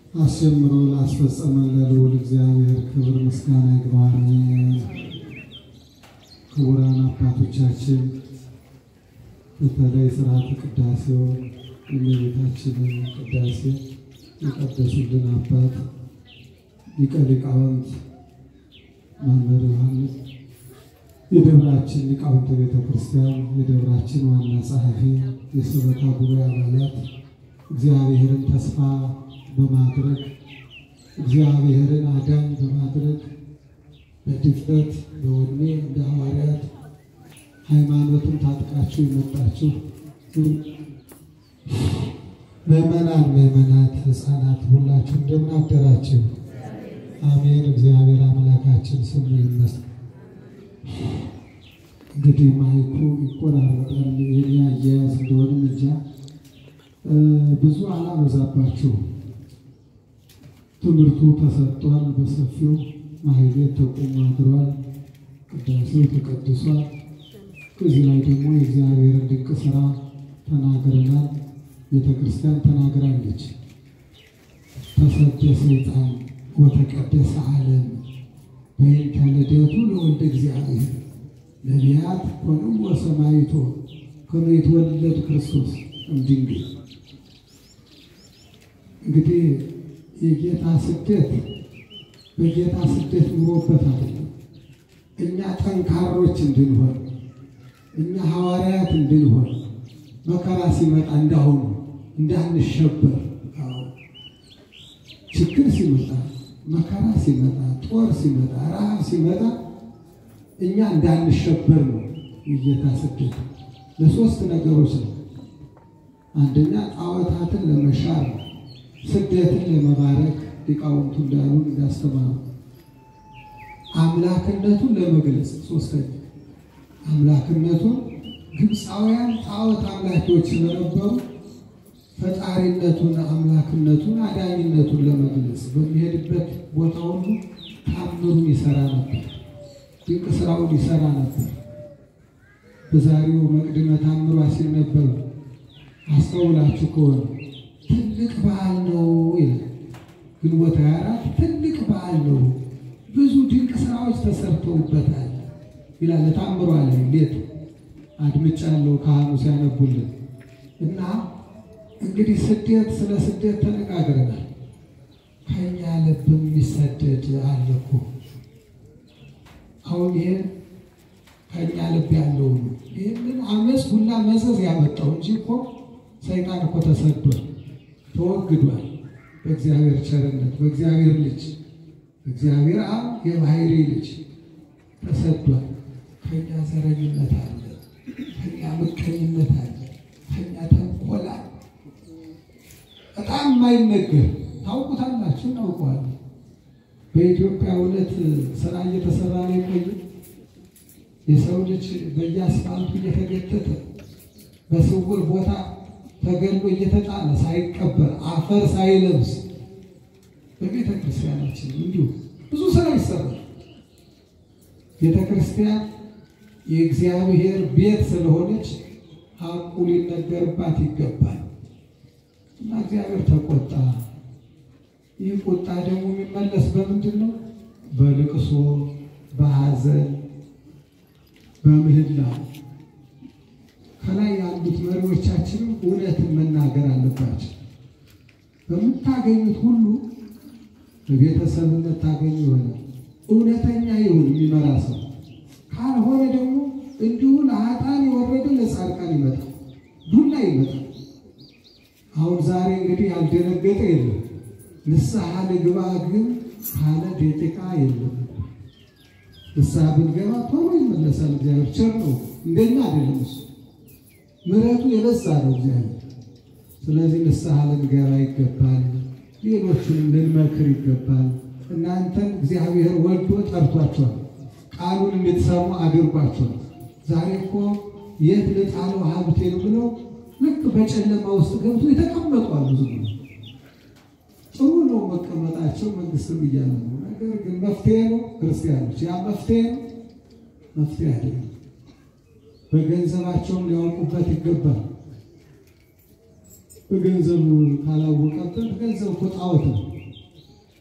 አስጀምሮ ላስፈጸመን ለልዑል እግዚአብሔር ክብር ምስጋና ይግባው። አሜን። ክቡራን አባቶቻችን በተለይ ስርዓተ ቅዳሴውን የእመቤታችንን ቅዳሴ የቀደሱልን አባት ሊቀ ሊቃውንት መምህር ዮሐንስ የደብራችን ሊቃውንተ ቤተ ክርስቲያን የደብራችን ዋና ጸሐፊ የሰበካ ጉባኤ አባላት እግዚአብሔርን ተስፋ በማድረግ እግዚአብሔርን አዳኝ በማድረግ በድፍረት በወኔ እንደ ሐዋርያት ሃይማኖትን ታጥቃችሁ የመጣችሁ ምዕመናን፣ ምዕመናት፣ ሕፃናት ሁላችሁ እንደምን አደራችሁ? አሜን። እግዚአብሔር አምላካችን ስሙ ይመስገን። እንግዲህ ማይኩ ይቆራረጣል። የኔ አያያዝ እንደሆንም እንጃ ብዙ አላበዛባችሁ። ትምህርቱ ተሰጥቷል በሰፊው ማህሌት ተቆሞ አድሯል። ቅዳሴው ተቀድሷል። ከዚህ ላይ ደግሞ የእግዚአብሔርን ድንቅ ስራ ተናግረናል። ቤተ ክርስቲያን ተናግራለች። ተሰደ ሰይጣን ወተቀደሰ ዓለም በይንተ ልደቱ ለወልደ እግዚአብሔር ነቢያት ኮንም ወሰማይቶ ከመ ይትወለድ ክርስቶስ እምድንግል። እንግዲህ የጌታ ስደት በጌታ ስደት ኑሮበት አይደለም። እኛ ጠንካሮች እንድንሆን እኛ ሐዋርያት እንድንሆን መከራ ሲመጣ እንዳሁኑ እንዳንሸበር፣ ችግር ሲመጣ፣ መከራ ሲመጣ፣ ጦር ሲመጣ፣ ረሃብ ሲመጣ እኛ እንዳንሸበር ነው የጌታ ስደት። ለሶስት ነገሮች ነው። አንደኛ ጣዖታትን ለመሻር ነው። ስደትን ለመባረክ ሊቃውንቱ እንዳሉ እንዳስተማሩ አምላክነቱን ለመግለጽ ሶስተኛ አምላክነቱን ግብፃውያን ጣዖት አምላኪዎች ስለነበሩ ፈጣሪነቱን፣ አምላክነቱን፣ አዳኝነቱን ለመግለጽ በሚሄድበት ቦታ ሁሉ ታምሩን ይሰራ ነበር። ድንቅ ስራውን ይሰራ ነበር። በዛሬው መቅድመ ታምሯ ሲነበብ አስተውላችሁ ከሆነ ትልቅ በዓል ነው ይላል። ግንቦት ሃያ አራት ትልቅ በዓል ነው፣ ብዙ ድንቅ ስራዎች ተሰርተውበታል ይላል። ታምሯ ላይ ሌት አድምጫለሁ ካህኑ ሲያነቡልን እና እንግዲህ ስደት ስለ ስደት ተነጋግረናል። ከኛ ልብ የሚሰደድ አለ እኮ አሁን ይህን ከኛ ልብ ያለው ነው። ይህንን አመፅ ሁላ መዘዝ ያመጣው እንጂ እኮ ሰይጣን እኮ ተሰዷል፣ ተወግዷል። በእግዚአብሔር ቸርነት በእግዚአብሔር ልጅ በእግዚአብሔር አብ የባህሪ ልጅ ተሰዷል። ከኛ ዘረኝነት አለ፣ ከኛ ምቀኝነት አለ፣ ከኛ ተንኮላ በጣም የማይነገር ታውቁታላችሁ፣ እናውቀዋለን። በኢትዮጵያ እውነት ስራ እየተሰራ ነው የቆየ የሰው ልጅ በየአስፋልቱ እየተገተተ በስውር ቦታ ተገሎ እየተጣለ ሳይቀበር አፈር ሳይለብስ በቤተ ክርስቲያናችን እንዲሁ ብዙ ስራ ይሰራል። ቤተ ክርስቲያን የእግዚአብሔር ቤት ስለሆነች ሐቁ ሊነገርባት ይገባል እና እግዚአብሔር ተቆጣ። ይህ ቁጣ ደግሞ የሚመለስ በምንድን ነው? በልቅሶ፣ በሐዘን፣ በምህላ ከላይ ያሉት መሪዎቻችንም እውነትን መናገር አለባቸው። በምታገኙት ሁሉ በቤተሰብነት ታገኙ ይሆናል። እውነተኛ ይሁን የሚመራ ሰው። ካልሆነ ደግሞ እንዲሁ ለኃጥአን የወረደ ለጻድቃን ይመጣል፣ ዱላ ይመጣል። አሁን ዛሬ እንግዲህ ያልደነገጠ የለም። ንስሐ ልግባ ግን ካለ ደቂቃ የለም። ንስሐ ብንገባ ቶሎ ይመለሳል። እግዚአብሔር ቸር ነው፣ እንደኛ አይደለም እሱ ምሕረቱ የበዛ ነው እግዚአብሔር። ስለዚህ ንስሐ ልንገባ ይገባል። ሌሎቹንም ልንመክር ይገባል። እናንተን እግዚአብሔር ወዶ ጠርቷቸዋል። ቃሉን እንድትሰሙ አድርጓቸዋል። ዛሬ እኮ የት ልጣለው ሀብቴን ብለው ልክ በጨለማ ውስጥ ገብቶ የተቀመጡ አሉ። ዝም ብሎ ጥሩ ነው መቀመጣቸው፣ መንግስትም እያለ ነው። ነገር ግን መፍትሄ ነው ክርስቲያኖች፣ ያ መፍትሄ ነው መፍትሄ አይደለም። በገንዘባቸውም ሊያውቁበት ይገባል። በገንዘቡ ካላወቀበት ገንዘብ እኮ ጣዖት ነው።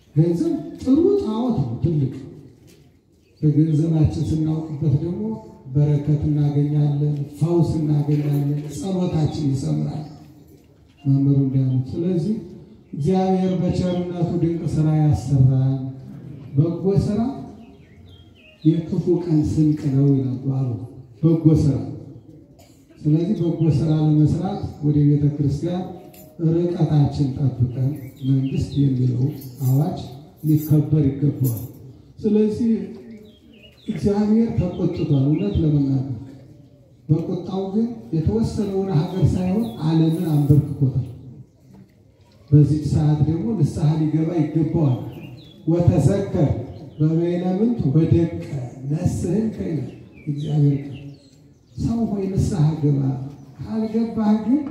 ገንዘብ ጥሩ ጣዖት ነው፣ ትልቅ በገንዘባችን ስናውቅበት ደግሞ በረከት እናገኛለን፣ ፈውስ እናገኛለን፣ ጸሎታችን ይሰምራል። መምህሩ እንዲያሉት ስለዚህ እግዚአብሔር በቸርነቱ ድንቅ ስራ ያሰራል። በጎ ስራ የክፉ ቀን ስንቅ ነው ይላሉ አሉ። በጎ ስራ ስለዚህ በጎ ስራ ለመስራት ወደ ቤተ ክርስቲያን ርቀታችን ጠብቀን መንግስት የሚለው አዋጅ ሊከበር ይገባዋል። ስለዚህ እግዚአብሔር ተቆጥቷል። እውነት ለመናገር በቁጣው ግን የተወሰነውን ሀገር ሳይሆን ዓለምን አንበርክኮታል። በዚህ ሰዓት ደግሞ ንስሐ ሊገባ ይገባዋል። ወተዘከር በበይነ ምንቱ በደቀ ነስህን ከይነ እግዚአብሔር ቃል ሰው ሆይ ንስሐ ግባ፣ ካልገባህ ግን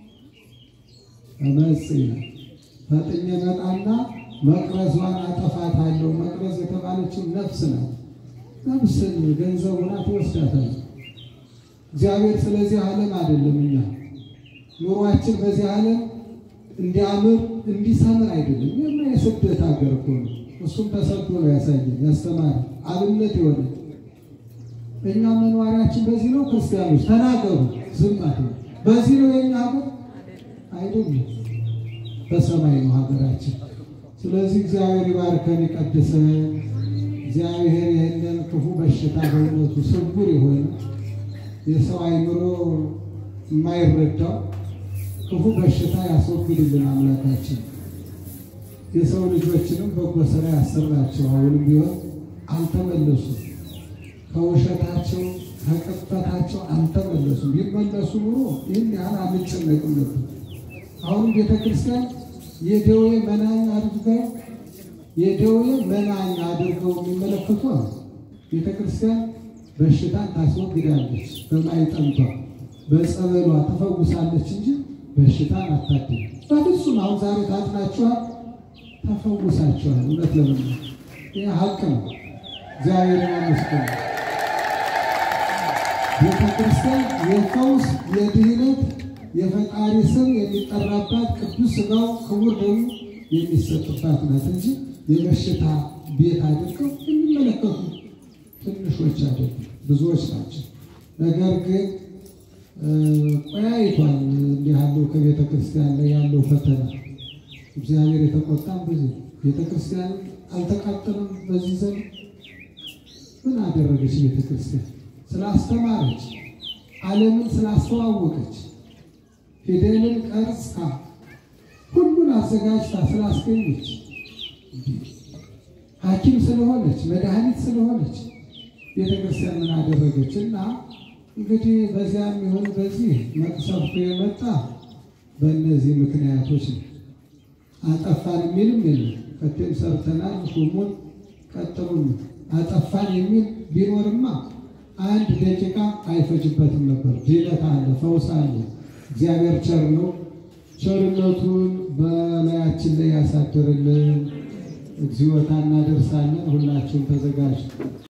እመጽ ይላል ፈጥኜ መጣና መቅረዟን አጠፋታለሁ። መቅረዝ የተባለችው ነፍስ ናት። ነፍስን ገንዘቡና ትወስዳታለህ። እግዚአብሔር ስለዚህ ዓለም አይደለም እኛ ኑሯችን በዚህ ዓለም እንዲያምር እንዲሰምር አይደለም። ይህማ የስደት ሀገር እኮ ነው። እሱም ተሰዶ ነው ያሳየን ያስተማረ አብነት የሆነ እኛ መኖሪያችን በዚህ ነው። ክርስቲያኖች ተናገሩ፣ ዝም አትበሉ። በዚህ ነው የኛ ሀገር አይደለም፣ በሰማይ ነው ሀገራችን። ስለዚህ እግዚአብሔር ይባርከን ይቀድሰን። እግዚአብሔር ይህንን ክፉ በሽታ በእውነቱ ስውር የሆነ የሰው አይምሮ የማይረዳው ክፉ በሽታ ያስወግድልን አምላካችን። የሰው ልጆችንም በጎ ስራ ያሰራቸው አሁንም ቢሆን አልተመለሱም። ከውሸታቸው ከቅጥፈታቸው አልተመለሱም። ቢመለሱ ኑሮ ይህን ያህል አንጨነቅም ነበር። አሁንም ቤተ ክርስቲያን የደዌ መናኛ አድርገው የደዌ መናኛ አድርገው የሚመለከቱ አሉ። ቤተ ክርስቲያን በሽታን ታስወግዳለች፣ በማይጠንቷ በጸበሏ ትፈውሳለች እንጂ በሽታን አታድም። በፍጹም አሁን ዛሬ ታጥናችኋል፣ ተፈውሳችኋል። እውነት ለምን ይህ ሀቅ ነው። እግዚአብሔርን አመስግኑ። ቤተ ክርስቲያን የፈውስ የድህነት የፈጣሪ ስም የሚጠራባት ቅዱስ ሥጋው ክቡር ደሙ የሚሰጥባት ናት እንጂ የበሽታ ቤት አድርገው የሚመለከቱ ትንሾች አይደሉም፣ ብዙዎች ናቸው። ነገር ግን ቆያይቷል እንዲህ ያለው ከቤተ ክርስቲያን ላይ ያለው ፈተና እግዚአብሔር የተቆጣም በዚህ ቤተ ክርስቲያን አልተቃጠለም። በዚህ ዘመን ምን አደረገች ቤተ ክርስቲያን? ስላስተማረች፣ ዓለምን ስላስተዋወቀች፣ ፊደልን ቀርጻ ሁሉን አዘጋጅታ ስላስገኘች፣ ሐኪም ስለሆነች፣ መድኃኒት ስለሆነች ቤተ ክርስቲያን ምን አደረገች? እና እንግዲህ በዚያም ይሁን በዚህ መቅሰፍቱ የመጣ በእነዚህ ምክንያቶች ነው። አጠፋን የሚልም የለም። ከቴም ሰርተናል፣ ሹሙን ቀጥሉን አጠፋን የሚል ቢኖርማ አንድ ደቂቃ አይፈጅበትም ነበር። ድነት አለ፣ ፈውስ አለ። እግዚአብሔር ቸር ነው። ቸርነቱን በላያችን ላይ ያሳድርልን። እግዚኦታ እናደርሳለን። ሁላችሁም ተዘጋጁ።